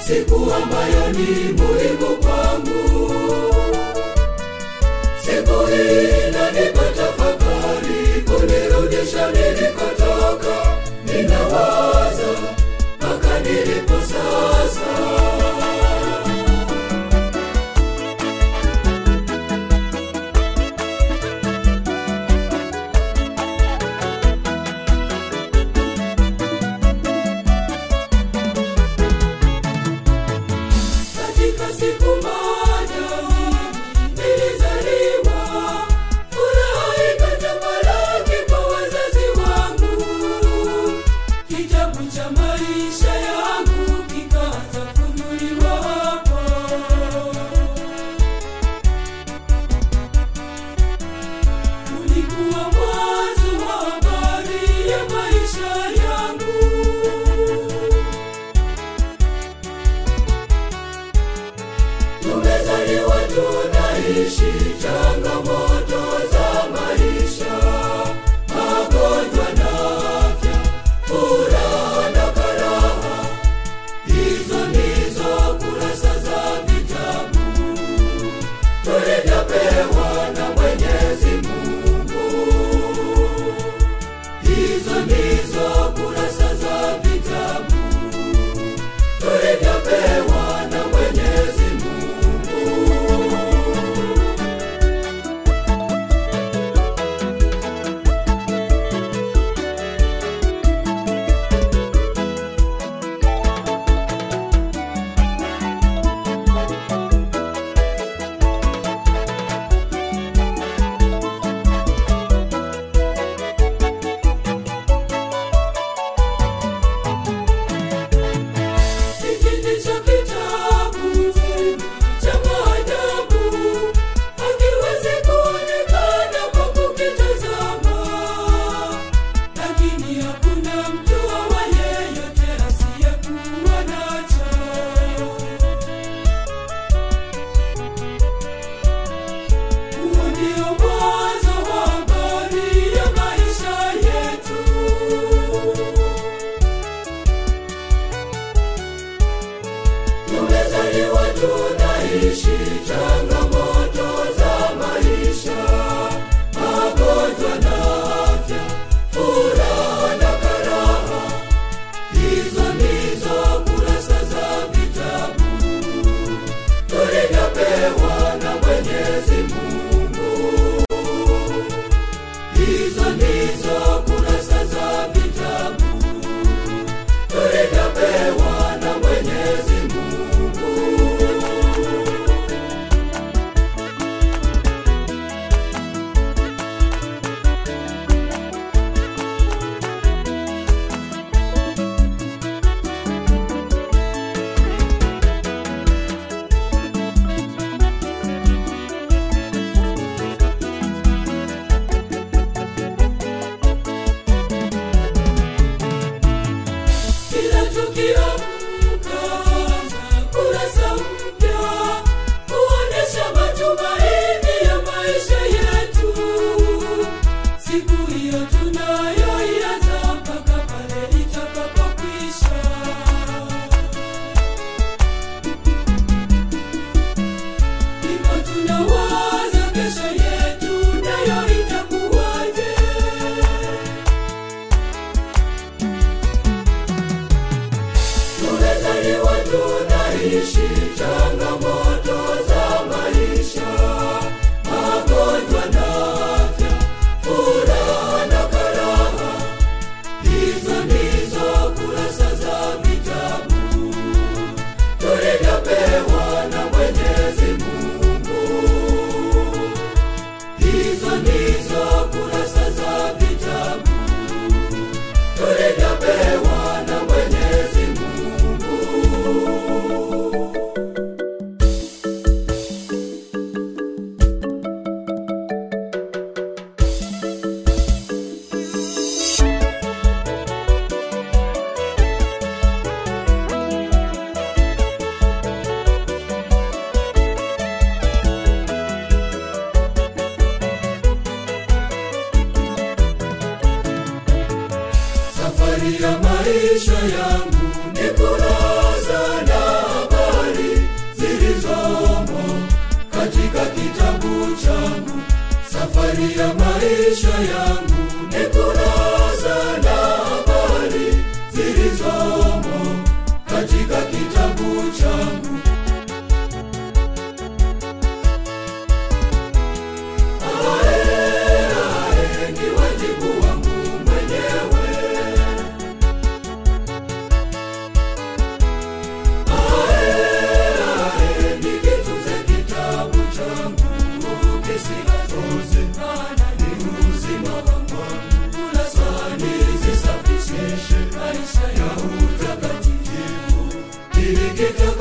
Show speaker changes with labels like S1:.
S1: siku ambayo ni muhimu kwangu. Siku hii inanipa tafakari, kunirudisha nilikotoka. Ninawaza mpaka nilipo sasa. katika siku moja nilizaliwa, furaha ikatamalaki kwa wazazi wangu. Kitabu cha maisha yangu kikaanza funuliwa hapo. Ulikuwa mwanzo wa habari ya maisha yangu. tumezaliwa tunaishi changamoto za maisha magonjwa na afya furaha na karaha hizo ndizo kurasa za vitabu tulivyopewa na mwenyezi mungu hizo ndizo kurasa za vitabu tulivyopewa na mwenyezi mungu Hiki ndicho kitabu cha maajabu, hakiwezi kuonekana kwa kukitazama, lakini hakuna mtu awaye yote asiyekuwa nacho. Huo ndio mwanzo wa habari ya maisha yetu. tumezaliwa tunaishi changamoto za maisha magonjwa na afya furaha na karaha hizo ndizo kurasa za vitabu tulivyopewa na mwenyezi mungu hizo ndizo kurasa za vitabu tulivyopewa na mwenyezi mungu kila tukiamka kurasa mpya kuonesha matumaini ya maisha yetu siku hiyo tunayoianza mpaka pale itakapokwisha ndipo tunawaza kesho yetu nayo itakuwaje tumezaliwa tunaishi changamoto za maisha magonjwa na afya furaha na karaha hizo ndizo kurasa za vitabu tulivyopewa na mwenyezi mungu hizo ndizo kurasa za vitabu tulivyopewa na mwenyezi mungu safari ya maisha yangu ni kurasa na maisha yangu ni kurasa na habari zilizomo katika kitabu changu Ae, ae, ni wajibu wangu mwenyewe Ae, nikitunze kitabu changu kisiazoze, maana ni uzima wangu. Kula sahani zisafishe maisha ya utakatifu, ili kitabu